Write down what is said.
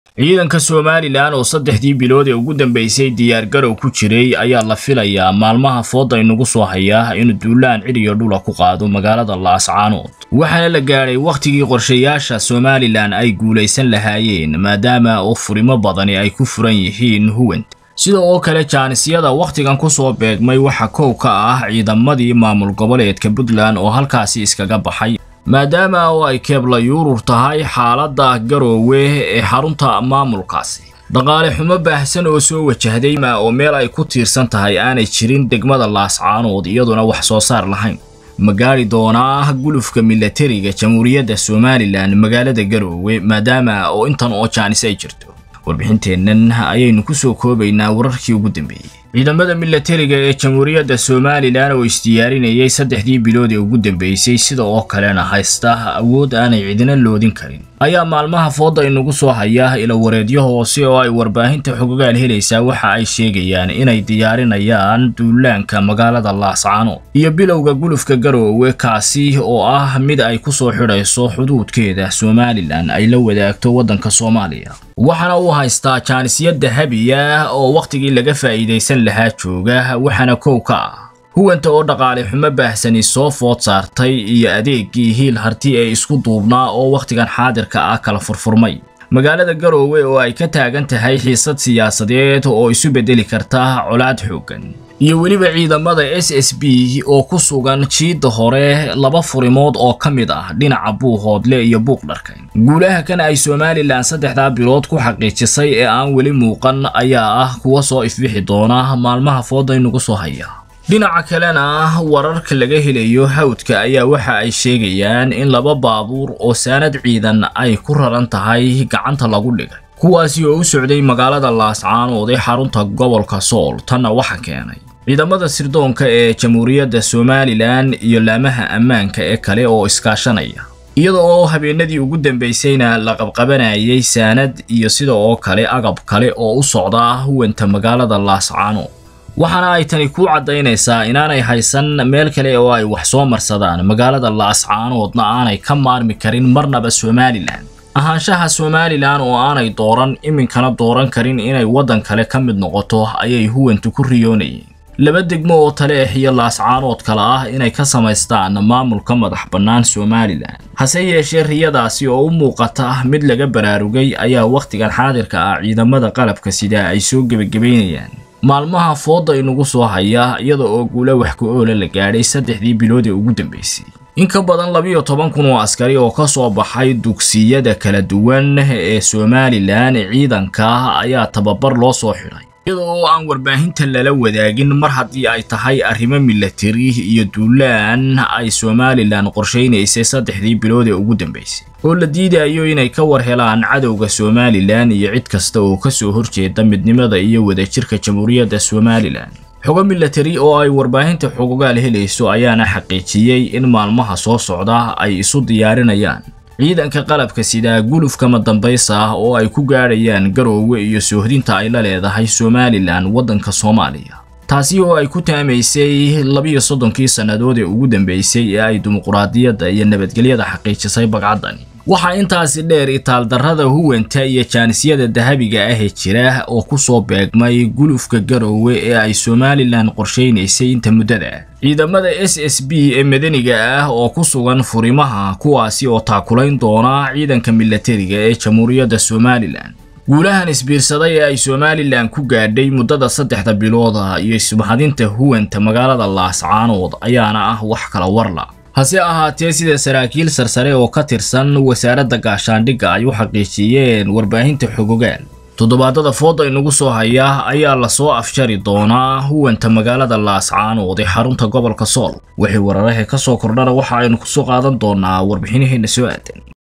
ciidanka somalilan oo saddexdii bilood ee ugu dambeysay diyaargarow ku jiray ayaa la filayaa maalmaha fooda inagu soo hayaa inuu duulaan cidhiyo dhula ku qaado magaalada laascaanood waxaana la gaadhay wakhtigii qorshayaasha somalilan ay guulaysan lahaayeen maadaama oo furimo badani ay ku furan yihiin huwant sida oo kale jaanisyada wakhtigan ku soo beegmay waxa kow ka ah ciidamadii maamul goboleedka puntland oo halkaasi iskaga baxay maadaama oo ay keebla yuurur tahay xaaladda garoowe ee xarunta maamulkaasi dhaqaale xumo baahsan oo soo wajahday oo meel ay ku tiirsan tahay aanay jirin degmada laascaanood iyaduna wax soo saar lahayn ma gaari doonaa gulufka milatariga jamhuuriyadda somalilan magaalada garoowe maadaama oo intan oo jaanis ay jirto warbixinteennan ayaynu ku soo koobaynaa wararkii ugu dambeeyey ciidamada milatariga ee jamhuuriyadda somalilan oo isdiyaarinayay saddexdii bilood ee ugu dambeysay sida oo kalena haysta awood aanay cidina loodin karin ayaa maalmaha fooda inagu soo haya ila wareedyo hoose oo ay warbaahinta xogogaal helaysaa waxa ay sheegayaan inay diyaarinayaan duulaanka magaalada laascaanood iyo bilowga gulufka garoowe kaasi oo ah mid ay ku soo xidhayso xuduudkeeda somalilan ay la wadaagto waddanka soomaaliya waxaana uu haystaa jaanisya dahabiya oo wakhtigii laga faa'iidaysan lahaa jooga waxaana kow ka ah huwanta oo dhaqaale xumo baahsani soo food saartay iyo adeeggii hiil harti ee isku duubnaa oo wakhtigan xaadirka ah kala furfurmay magaalada garoowe oo ay ka taagan tahay xiisad siyaasadeed oo isu beddeli karta colaad xooggan iyo weliba ciidamada s s b oo ku sugan jiidda hore laba furimood oo ka mid ah dhinaca buuhoodle iyo buuqdharka guulaha kan ay somalilan saddexdaa bilood ku xaqiijisay ee aan weli muuqan ayaa ah kuwa soo ifbixi doona maalmaha fooda inugu soo haya dhinaca kalena wararka laga helayo hawdka ayaa waxa ay sheegayaan in laba baabuur oo saanad ciidan ay ku raran tahay gacanta lagu dhigay kuwaasi oo u socday magaalada laascaanood ee xarunta gobolka sool tanna waxa keenay ciidamada sirdoonka ee jamhuuriyadda somalilan iyo laamaha ammaanka ee kale oo iskaashanaya iyada oo habeenadii ugu dambaysayna la qabqabanayay saanad iyo sida oo kale agab kale oo u socda huwanta magaalada laascaanood waxaana ay tani ku caddaynaysaa inaanay haysan meel kale oo ay wax soo marsadaan magaalada laascaanoodna aanay ka maarmi karin marnaba somalilan ahaanshaha somalilan oo aanay dooran iminkana dooran karin inay waddan kale ka mid noqoto ayay huwantu ku riyoonayeen laba degmo oo taleex iyo laascaanood kale ah inay ka samaystaan maamulka madax bannaan somalilan hase yeeshee riyadaasi oo u muuqata mid laga baraarugay ayaa wakhtigan xaadirka ah ciidamada qalabka sida ay soo gebagabaynayaan maalmaha fooda inagu soo haya iyada oo guula wax ku oola la gaadhay saddexdii bilood ee ugu dambeysay in ka badan labiyo toban kun oo askari oo ka soo baxay dugsiyada kala duwan ee somalilan ciidanka ayaa tababar loo soo xidhay iyada oo aan warbaahinta lala wadaagin mar haddii ay tahay arrimo milatari iyo duulaan ay somalilan qorshaynaysay saddexdii bilood ee ugu dambeysay oo la diidayo inay ka war helaan cadowga somalilan iyo cid kasta oo ka soo horjeeda midnimada iyo wadajirka jamhuuriyadda somalilan xogo milatari oo ay warbaahinta xogogaal helayso ayaana xaqiijiyey in maalmaha soo socda ay isu diyaarinayaan ciidanka qalabka sida gulufkama dambaysa ah oo ay ku gaadhayaan garoowe iyo soohdinta ay la leedahay somalilan waddanka soomaaliya taasi oo ay ku taamaysay labiyo soddonkii sannadood ee ugu dambeysay ee ay dimuquraadiyadda iyo nabadgelyada xaqiijisay bagcaddani waxaa intaasi dheer itaaldarrada huwanta iyo jaanisyada dahabiga ah ee jira oo ku soo beegmay gulufka garoowe ee ay somalilan qorshaynaysay inta muddada ciidamada s s b ee madaniga ah oo ku sugan furimaha kuwaasi oo taakulayn doona ciidanka milatariga ee jamhuuriyadda somalilan guulahan isbiirsaday ee ay somalilan ku gaadhay muddada saddexda bilooda iyo ismahadinta huwanta magaalada laascaanood ayaana ah wax kala warla hase ahaatee sida saraakiil sarsare oo ka tirsan wasaaradda gaashaandhigga ay u xaqiijiyeen warbaahinta xogogaal toddobaadada fooda inagu soo haya ayaa lasoo afjari doonaa huwanta magaalada laascaanood ee xarunta gobolka sool wixii wararahe ka soo kordhana waxa aynu kusoo qaadan doonaa warbixinaheenna soo aadan